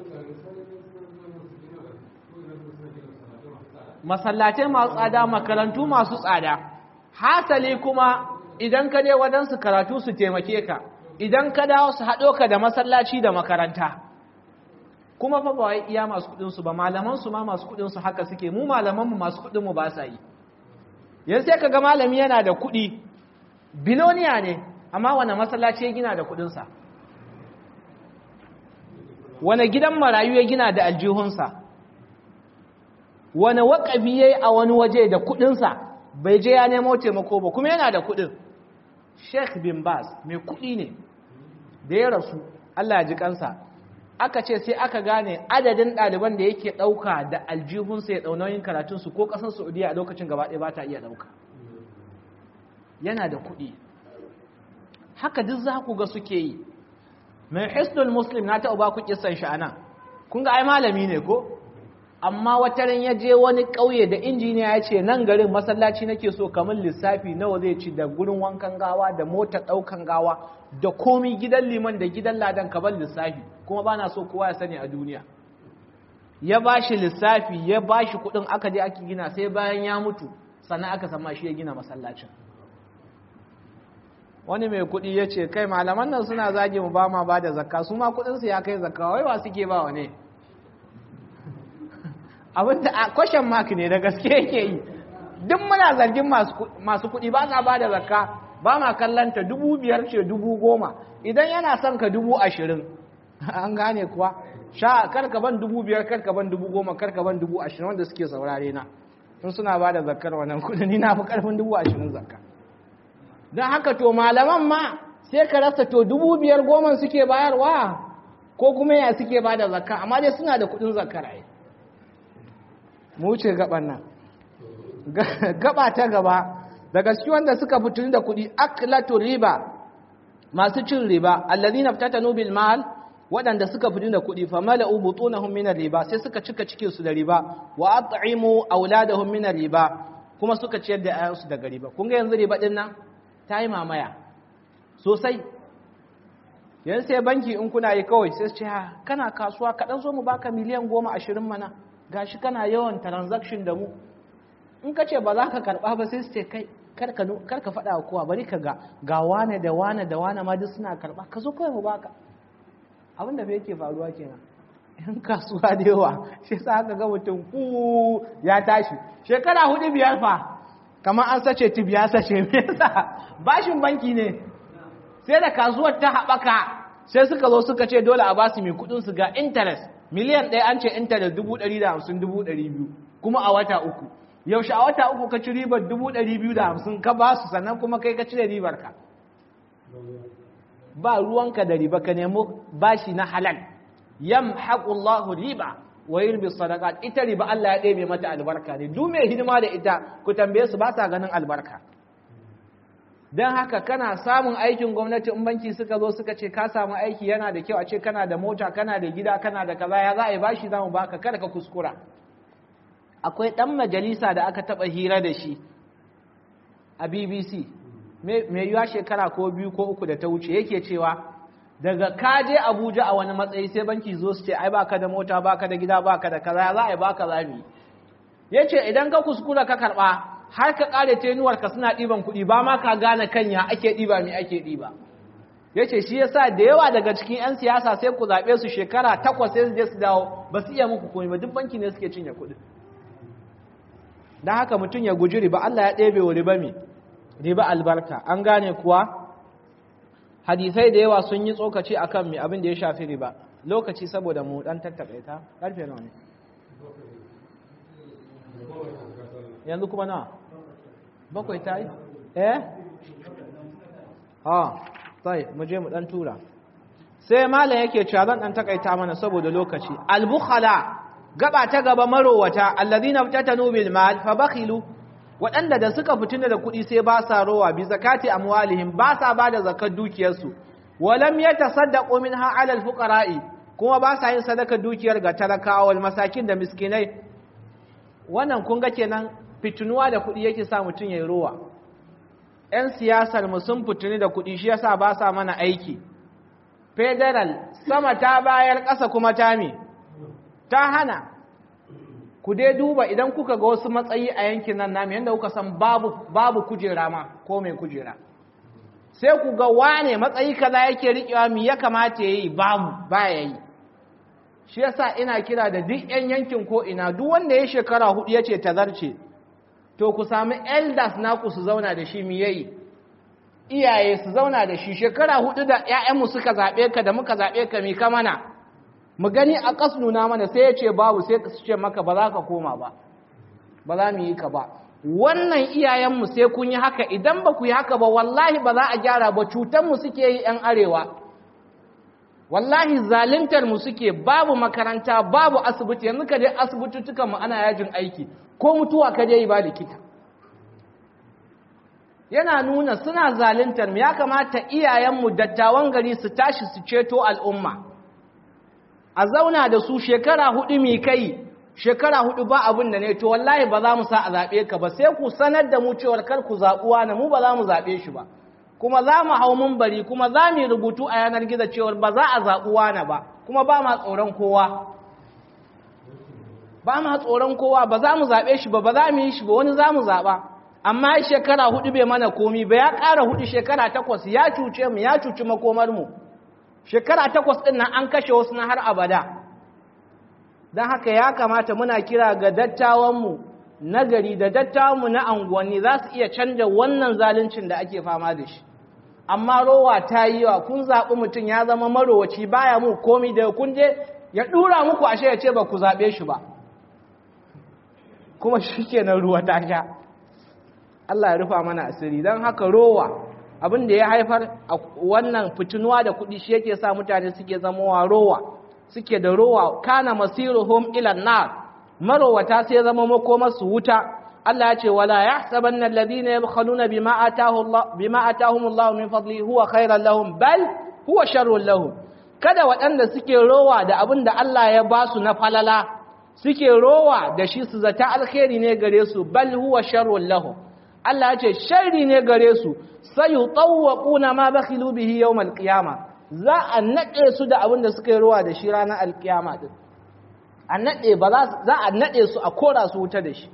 masallatai masu tsada makarantu masu tsada hasali kuma idan ka je wadansu karatu su taimake ka idan ka dawo su haɗo ka da masallaci da makaranta kuma fa ba wai iya masu kudin su ba malaman su ma masu kudin su haka suke mu malaman mu masu kudin mu ba sa yi yanzu sai kaga malami yana da kudi biloniya ne amma wani masallaci ya gina da kudin sa wani gidan marayu ya gina da aljihunsa wani waƙafi ya yi a wani waje da kudinsa bai je ya nemo taimako ba kuma yana da kudin sheikh bin bas mai kudi ne da ya rasu allah ji kansa aka ce sai aka gane adadin ɗaliban da yake ɗauka da aljihunsa ya ɗaunoyin karatunsu ko ƙasar saudiya a lokacin gaba ɗaya ba ta iya ɗauka yana da kuɗi haka duk za ku ga suke yi mai hisnul muslim na taɓa ba ku kisan shi anan kun ga ai malami ne ko amma wata ran ya je wani ƙauye da injiniya ya ce nan garin masallaci nake so kamar lissafi nawa zai ci da gurin wankan gawa da motar ɗaukan gawa da komi gidan liman da gidan ladan kamar lissafi kuma ba na so kowa ya sani a duniya ya ba shi lissafi ya ba shi kuɗin aka je ake gina sai bayan ya mutu sannan aka sama shi ya gina masallacin wani mai kuɗi ya ce kai malaman nan suna zage mu ba ma ba da zakka su ma kuɗinsu ya kai zakka wai wa suke ba wa ne abinda a kwashen mark ne da gaske yake yi duk muna zargin masu kuɗi ba sa ba da zakka ba ma kallanta dubu biyar ce dubu goma idan yana son ka dubu ashirin an gane kuwa sha karka ban dubu biyar karka ban dubu goma karka ban dubu ashirin wanda suke saurare na sun suna ba da zakkar wannan kuɗi ni na fi karfin dubu ashirin zakka don haka to malaman ma sai ka rasa to dubu biyar goma suke bayarwa ko kuma ya suke ba da zakka amma dai suna da kuɗin zakkar ai mu wuce gaban nan gaba ta gaba daga cikin wanda suka fituni da kuɗi aklatu riba masu cin riba allazina ftatanu bil mal waɗanda suka fituni da kuɗi fa mala'u butunahum min riba sai suka cika cikin su da riba wa at'imu auladahum min riba kuma suka ciyar da ayansu daga riba kun ga yanzu riba din nan ta yi mamaya sosai yanzu sai banki in kuna yi kawai sai su ce ha kana kasuwa kaɗan zo mu baka miliyan goma ashirin mana gashi kana yawan transaction da mu in ka ce ba za ka karɓa ba sai su ce kai kar ka faɗa wa kowa bari ka ga ga wane da wane da wane ma duk suna karɓa ka zo kawai mu baka abin da fa yake faruwa kenan yan kasuwa da yawa shi sa aka ga mutum ku ya tashi shekara hudu biyar fa kamar an sace tib ya sace me yasa bashin banki ne sai da kasuwar ta haɓaka sai suka zo suka ce dole a basu mai kuɗin su ga interest miliyan ɗaya an ce intanet dubu ɗari da hamsin dubu ɗari biyu kuma a wata uku yaushe a wata uku ka ci ribar dubu ɗari biyu da hamsin ka ba su sannan kuma kai ka cire ribar ka ba ruwanka da riba ka nemo bashi na halal yam haƙullahu riba wa yurbi sadaqat ita riba Allah ya ɗebe mata albarka ne duk mai hidima da ita ku tambaye su ba sa ganin albarka don haka kana samun aikin gwamnati in banki suka zo suka ce ka samu aiki yana da kyau a ce kana da mota kana da gida kana da kaza ya za a yi bashi za mu baka kada ka kuskura akwai ɗan majalisa da aka taɓa hira da shi a bbc mai yiwa shekara ko biyu ko uku da ta wuce yake cewa daga ka je abuja a wani matsayi sai banki zo su ce ai baka da mota baka da gida baka da kaza za a yi baka zami ya ce idan ka kuskura ka karɓa har ka ƙare tenuwarka suna ɗiban kuɗi ba ma ka gane kanya ake ɗiba mai ake ɗiba ya ce shi yasa da yawa daga cikin 'yan siyasa sai ku zaɓe su shekara takwas sai su je su dawo ba su iya muku komai ba duk banki ne suke cinye kuɗi don haka mutum ya guji riba Allah ya ɗebe wa riba mai riba albarka an gane kuwa hadisai da yawa sun yi tsokaci akan mai abin da ya shafi riba lokaci saboda mu ɗan tattaɓe ta ƙarfe nawa ne yanzu kuma na bakwai ta yi eh ha sai mu je mu dan tura sai malam yake cewa zan dan takaita mana saboda lokaci al-bukhala gaba ta gaba marowata alladhina fatanu bil mal fa bakhilu waɗanda da suka fitina da kuɗi sai ba sa rowa bi zakati amwalihim ba sa ba da zakar dukiyarsu walam yatasaddaqu minha ala al-fuqara'i kuma ba sa yin sadaka dukiyar ga talakawa wal masakin da miskinai wannan kun ga kenan fitinuwa da kuɗi yake sa mutum ya yi rowa ‘yan siyasar mu sun fitini da kuɗi shi yasa ba sa mana aiki federal sama ta bayar ƙasa kuma ta me ta hana ku dai duba idan kuka ga wasu matsayi a yankin nan nami yadda kuka san babu, babu kujera ma ko mai kujera sai ku ga wane matsayi kaza yake riƙewa mi ya kamata ya yi babu baya yi shi yasa ina kira da duk 'yan yankin ko ina duk wanda ya shekara hudu ya ce tazarce to ku sami elders naku su zauna da shi mi yayi iyaye su zauna da shi shekara hudu da 'ya'yanmu suka zaɓe ka da muka zaɓe ka mi ka mana mu gani a ƙas nuna mana sai ya ce babu sai su ce maka ba za ka koma ba ba za mu yi ka ba wannan iyayenmu sai kun yi haka idan ba ku yi haka ba wallahi ba za a gyara ba cutanmu suke yi 'yan arewa wallahi zalintar mu suke babu makaranta babu asibiti yanzu ka je asibituttukan mu ana yajin aiki ko mutuwa ka je yi ba likita yana nuna suna zalintar mu ya kamata iyayenmu dattawan gari su tashi su ceto al'umma a zauna da su shekara hudu mai kai shekara hudu ba abin da ne to wallahi ba za mu sa a zaɓe ka ba sai ku sanar da mu cewar kar ku zaɓuwa na mu ba za mu zaɓe shi ba kuma za mu hau mumbari kuma za mu yi rubutu a yanar gizo cewar ba za a zaɓuwa na ba kuma ba ma tsoron kowa ba ma tsoron kowa ba za mu zaɓe shi ba ba za mu yi shi ba wani za mu zaɓa amma shekara hudu bai mana komi ba ya ƙara hudu shekara takwas ya cuce mu ya cuci makomar mu shekara takwas ɗin nan an kashe wasu na har abada don haka ya kamata muna kira ga dattawanmu na gari da dattawanmu na anguwanni za su iya canja wannan zaluncin da ake fama da shi amma rowa ta yi yawa kun zaɓi mutum ya zama marowaci baya mu komi da kun je ya ɗura muku ashe ya ce ba ku zaɓe shi ba kuma shi kenan ruwa ta sha Allah ya rufa mana asiri don haka rowa abin da ya haifar a wannan fitinuwa da kuɗi shi yake sa mutane suke zamowa rowa suke da rowa kana masiruhum ila nar marowata sai zama makomar su wuta Allah ya ce wala yahsabanna alladhina yabkhaluna bima ataahu Allah bima ataahum Allah min fadli huwa khairan lahum bal huwa sharrun lahum kada waɗanda suke rowa da abin da Allah ya ba su na falala suke rowa da shi su zata alkhairi ne gare su bal huwa sharrun lahum Allah ya ce sharri ne gare su sayutawwaquna ma bakhilu bihi yawm alqiyama za a nade su da abin da suka yi rowa da shi ranar alkiyama din a nade ba za a nade su a kora su wuta da shi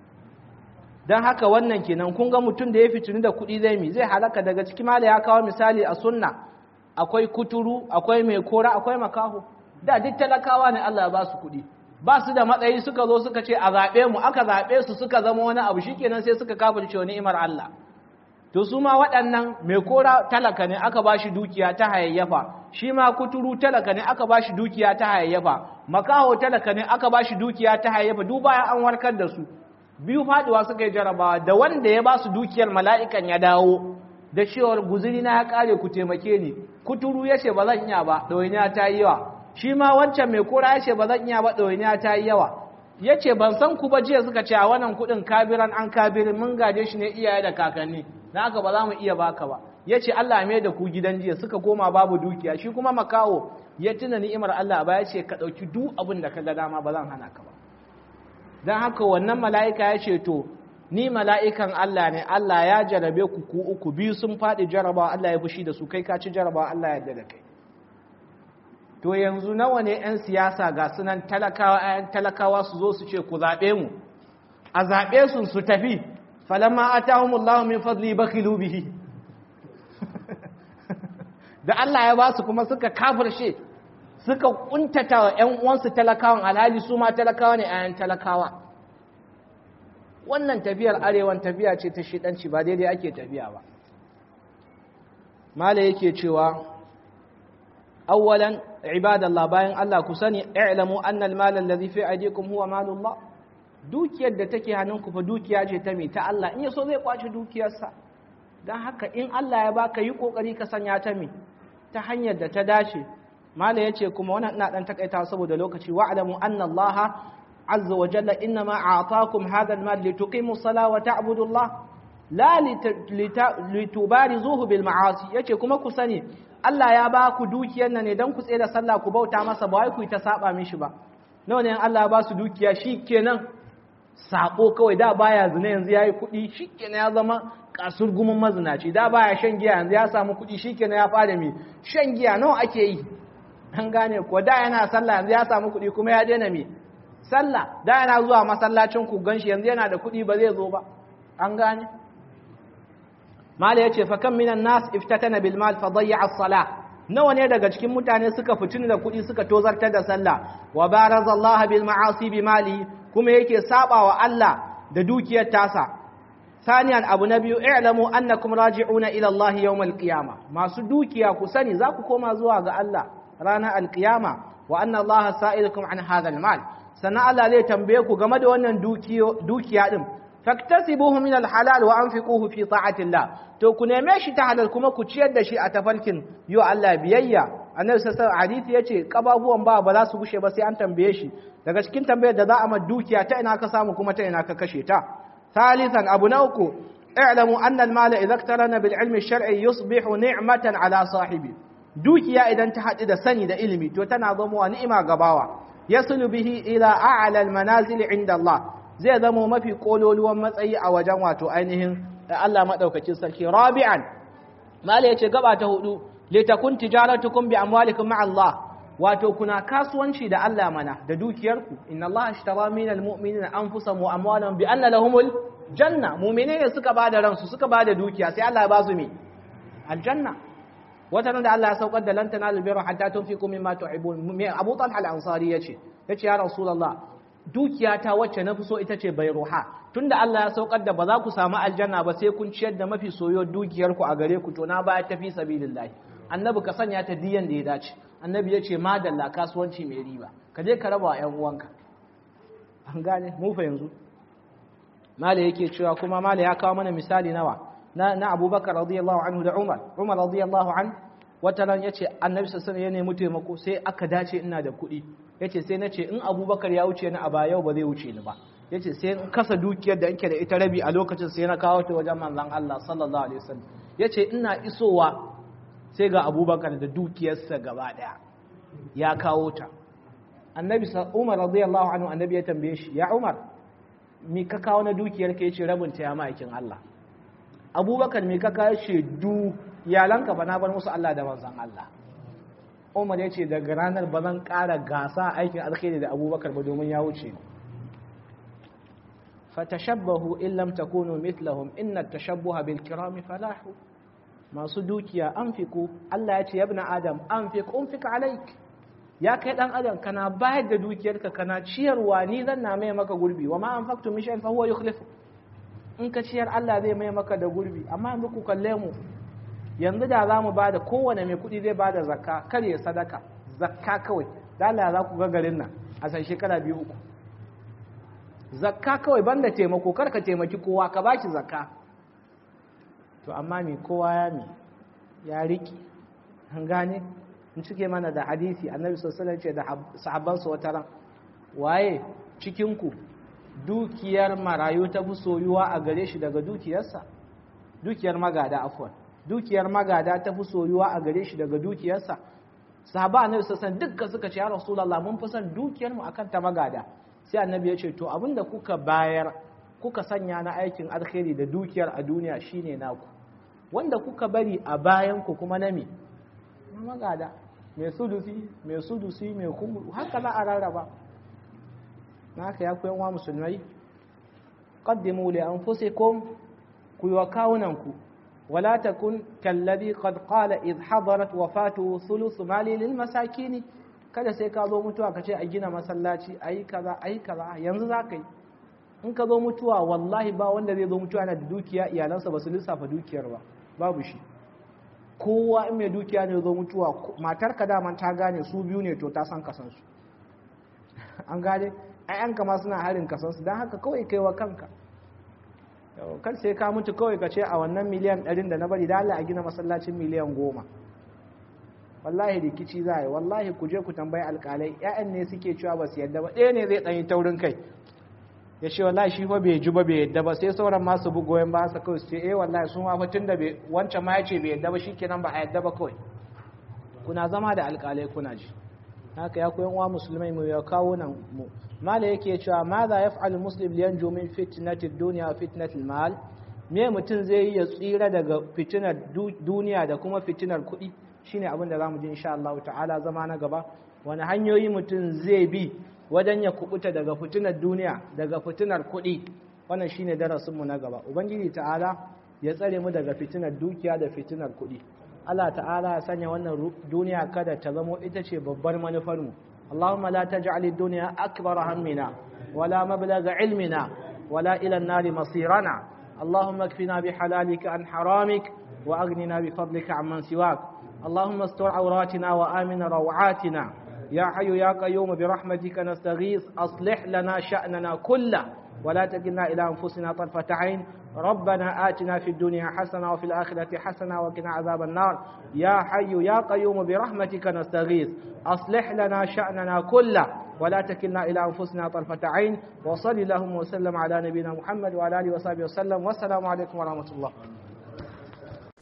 dan haka wannan kenan kun ga mutum da ya fitini da kuɗi zai mi zai halaka daga ciki mala ya kawo misali a sunna akwai kuturu akwai mai kora akwai makaho da duk talakawa ne Allah ya ba su kuɗi ba su da matsayi suka zo suka ce a zaɓe mu aka zaɓe su suka zama wani abu shikenan sai suka kafirce wa ni'imar Allah to su ma waɗannan mai kora talaka ne aka ba shi dukiya ta hayayyafa shi ma kuturu talaka ne aka ba shi dukiya ta hayayyafa makaho talaka ne aka ba shi dukiya ta hayayyafa duk bayan an warkar da su biyu faduwa suka yi jarabawa da wanda ya ba su dukiyar mala'ikan ya dawo da cewar guzuri na ya kare ku taimake ni kuturu ya ce ba zan iya ba ɗawainiya ta yi yawa shi ma wancan mai kora ya ce ba zan iya ba ɗawainiya ta yi yawa ya ce ban san ku ba jiya suka ce a wannan kuɗin kabiran an kabirin mun gaje shi ne iyaye da kakanni na haka ba za mu iya baka ba ya ce Allah mai da ku gidan jiya suka koma babu dukiya shi kuma makawo ya tuna ni'imar Allah ba ya ce ka ɗauki duk abin da ka ga dama ba zan hana ka ba don haka wannan mala'ika ya ce to ni mala'ikan Allah ne Allah ya jarabe ku ku uku biyu sun faɗi jarabawa Allah ya fushi da su kai ka ci jarabawa Allah ya yarda da kai to yanzu nawa ne 'yan siyasa ga sunan talakawa 'yan talakawa su zo su ce ku zaɓe mu a zaɓe su su tafi falamma atahumullahu min fadli bakhilu bihi da Allah ya ba su kuma suka kafirshe suka kuntata wa ƴan uwansu talakawan alhali su ma talakawa ne ayan talakawa wannan tafiyar arewan tafiya ce ta shidanci ba daidai ake tafiya ba mala yake cewa awwalan ibadallah bayan Allah ku sani i'lamu anna al-mal alladhi fi aydikum huwa malullah dukiyar da take hannunku fa dukiya ce ta me ta Allah in yaso zai kwace dukiyarsa dan haka in Allah ya baka yi kokari ka sanya ta me ta hanyar da ta dace mala yace kuma wannan ina dan takaita saboda lokaci wa'lamu anna Allah azza wa jalla inma a'taakum hadha al-mal lituqimu as-salata wa ta'budu Allah la litubarizuhu bil ma'asi yace kuma ku sani Allah ya ba ku dukiyar nan ne dan ku tsaye da sallah ku bauta masa ba wai ku ta saba mishi ba nawa ne Allah ya ba su dukiya shikenan sako kawai da baya zina yanzu yayi kuɗi shikenan ya zama kasurgumin mazinaci da baya shan giya yanzu ya samu kuɗi shikenan ya fara mi shan giya nawa ake yi an gane ko da yana sallah yanzu ya samu kuɗi kuma ya daina mi sallah da yana zuwa masallacin ku ganshi yanzu yana da kuɗi ba zai zo ba an gane mala yace fa kam minan nas iftatana bil mal fa dayya as-salah nawa ne daga cikin mutane suka fitini da kuɗi suka tozartar da sallah wa barazallaha bil ma'asi bi mali kuma yake sabawa Allah da dukiyar tasa saniyan abu na biyu i'lamu annakum raji'una ila Allah yawmal qiyama masu dukiya ku sani za ku koma zuwa ga Allah ranar alqiyama wa anna Allah sa'ilukum an hadha al-mal sannan Allah zai tambaye ku game da wannan dukiya din faktasibuhu min al-halal wa anfiquhu fi ta'atillah to ku neme shi ta halal kuma ku ciyar da shi a tafarkin yo Allah biyayya annabi sallallahu alaihi hadisi yace kababuwan ba ba za su gushe ba sai an tambaye shi daga cikin tambayar da za a ma dukiya ta ina ka samu kuma ta ina ka kashe ta ثالثا أبو نوكو اعلموا أن المال إذا اقترن بالعلم الشرعي يصبح نعمة على صاحبه دوكيا إذا انتهت إذا سند إلمي تتنظم ونعمة قباوة يصل به إلى أعلى المنازل عند الله زي ذمو ما في قولوا لهم مسأي أو جمعة أينهم الله ما دوك تسلكي رابعا ما ليش قبعة هدو لتكون تجارتكم بأموالكم مع الله wato kuna kasuwanci da Allah mana da dukiyarku inna Allah ashtara minal mu'minina anfusahum wa amwalahum bi anna lahumul janna mu'mine ne suka bada ransu suka bada dukiya sai Allah ya ba su me aljanna wata da Allah ya saukar da lan tanalu birra hatta tunfiqu mimma tuhibbun me Abu Talha al-Ansari yace yace ya Rasulullah dukiyata wacce na fi so ita ce bayruha tunda Allah ya saukar da ba za ku samu aljanna ba sai kun ciyar da mafi soyo dukiyarku a gare ku to na ba ta fi sabilillah annabi ka sanya ta diyan da ya dace annabi ya ce madalla kasuwanci mai riba ka je ka raba wa 'yan uwanka an gane mu fa yanzu mala yake cewa kuma mala ya kawo mana misali nawa na, na abubakar radiyallahu anhu da umar umar radiyallahu an wata ran yace annabi sallallahu ya nemi taimako sai aka dace ina da kuɗi yace sai na ce in abubakar ya wuce ni a ba yau ba zai wuce ni ba yace sai in kasa dukiyar da nke da ita rabi a lokacin sai na kawo ta wajen manzon Allah sallallahu alaihi wasallam yace ina isowa sai ga abubakar da dukiyarsa gaba daya ya kawo ta annabi umar radiyallahu anhu annabi ya tambaye shi ya umar mi ka kawo na dukiyar ka yace rabin ta ya ma'aikin Allah abubakar mi ka kawo shi du iyalanka ba na bar musu Allah da manzon Allah umar ya ce daga ranar ba zan ƙara gasa aikin alkhairi da abubakar ba domin ya wuce fatashabbahu in lam takunu mithlahum inna at-tashabbuha bil kirami falahu masu dukiya an fiku Allah ya ce ya na adam an fi unfika alaik ya kai dan adam kana bayar da dukiyarka kana ciyarwa ni zan na mai maka gurbi wa ma anfaqtu min shay'in fa huwa yukhlifu in ka ciyar Allah zai mai maka da gurbi amma yanzu ku kalle mu yanzu da zamu bada kowane mai kuɗi zai bada zakka kar ya sadaka zakka kawai da Allah za ku ga garin nan a san shekara biyu uku zakka kawai banda taimako kar ka taimaki kowa ka baki zakka to amma me kowa ya mi ya riki an gane in cike mana da hadisi annabi sallallahu ce da sahabbansa wata ran waye cikinku dukiyar marayu ta fi soyuwa a gare shi daga dukiyarsa dukiyar magada afwan dukiyar magada ta fi soyuwa a gare shi daga dukiyarsa sahaba annabi sallallahu dukkan suka ce ya rasulullah mun fi son dukiyar mu akan ta magada sai annabi ya ce to abinda kuka bayar kuka sanya na aikin alkhairi da dukiyar a duniya shine naku wanda kuka bari a bayan ku kuma na me na magada mai sudusi mai sudusi mai kumuru haka za a rarraba na haka ya kuyan wa musulmai qaddimu li anfusikum ku yi wa kawunanku wala takun kallazi qad qala id hadarat wafatu thuluth mali lil masakin kada sai ka zo mutuwa ka ce a gina masallaci ayi kaza ayi kaza yanzu za ka yi in ka zo mutuwa wallahi ba wanda zai zo mutuwa yana da dukiya iyalansa ba su lissafa dukiyar ba babu shi kowa in mai dukiya ne zo mutuwa matar ka daman ta gane su biyu ne to ta san kasansu an gane ayyanka ma suna harin kasansu don haka kawai kaiwa kanka kan sai ka mutu kawai ka ce a wannan miliyan ɗarin da na bari da Allah a gina masallacin miliyan goma wallahi rikici za a yi wallahi ku je ku tambayi alƙalai 'ya'yan ne suke cewa ba su yadda ba ɗaya ne zai ɗanyi taurin kai ya ce wallahi shi fa bai ji ba bai yadda ba sai sauran masu bu goyon ba su kawai su ce eh wallahi sun ma tun da wancan ma ya ce bai yadda ba shikenan ba a yadda ba kawai kuna zama da alƙalai kuna ji haka ya koyan wa musulmai mu ya kawo nan mu mala yake cewa ma za ya fa'al muslim liyan min fitnati dunya wa fitnati mal me mutum zai yi ya tsira daga fitinar duniya da kuma fitinar kuɗi shine abin da zamu ji insha Allah ta'ala zama na gaba wani hanyoyi mutum zai bi wajen ya kubuta daga fitinar duniya daga fitinar kuɗi wannan shine darasinmu na gaba ubangiji ta'ala ya tsare mu daga fitinar dukiya da fitinar kuɗi Allah ta'ala ya sanya wannan duniya kada ta zamo ita ce babbar manufarmu Allahumma la taj'al ad-dunya akbar hammina wala mablagha ilmina wala ila an-nar masirana Allahumma kfina bihalalika an haramik wa aghnina bifadlika amman siwak Allahumma astur awratina wa amin rawatina يا حي يا قيوم برحمتك نستغيث أصلح لنا شأننا كله ولا تكلنا إلى أنفسنا طرفة عين ربنا آتنا في الدنيا حسنة وفي الآخرة حسنة وقنا عذاب النار يا حي يا قيوم برحمتك نستغيث أصلح لنا شأننا كله ولا تكلنا إلى أنفسنا طرفة عين وصل اللهم وسلم على نبينا محمد وعلى آله وصحبه وسلم والسلام عليكم ورحمة الله